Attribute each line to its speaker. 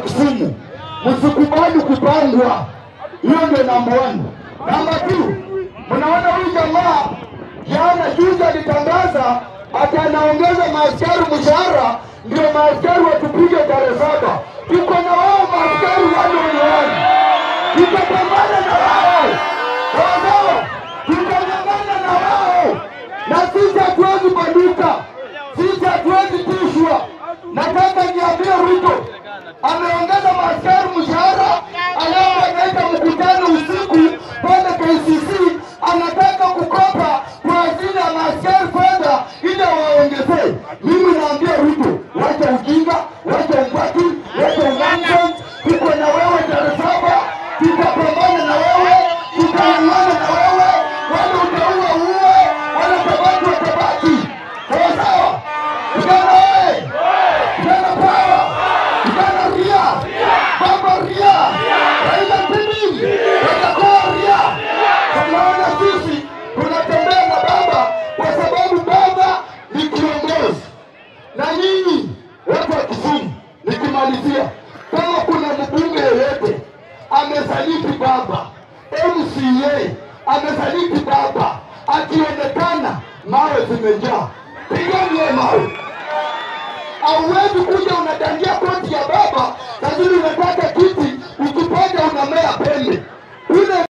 Speaker 1: Kisumu, msikubali kupangwa. Hiyo ndio namba one. Namba two, mnaona huyu jamaa jana juzi alitangaza ati anaongeza maaskari mshahara, ndio maaskari watupige tarehe saba. Tuko na wao maaskari wale wenyewe, tutapambana na wao wao, tutanyang'ana na wao, na sisi hatuwezi banduka, sisi hatuwezi tishwa. Nataka niambie Ruto ameongeza maaskari mshahara, alafu anaita mkutano usiku pale KCC, anataka kukopa kwa ajili ya maaskari fedha ili waongezee. Mimi naambia Ruto, wacha ujinga, wacha umbati, wacha nonsense. Tuko na wewe tarehe saba, tutapambana na wewe, tutaungana na wewe, wale utaua uwe, wale tabaki watabaki. Sawa sawa, vijana wewe, vijana pawa, vijana ria, baba ria, Raila Odinga, watakuwa ria. Tunaona sisi tunatembea na baba kwa sababu baba ni kiongozi na nyinyi watu wa Kisumu, nikimalizia, kama kuna mbunge yeyote amesaliti baba, MCA amesaliti baba, akionekana mawe zimejaa, pigani yeye mawe. Hauwezi kuja unadangia koti ya baba, lakini unataka kiti, ukipata unamea pembe. Ule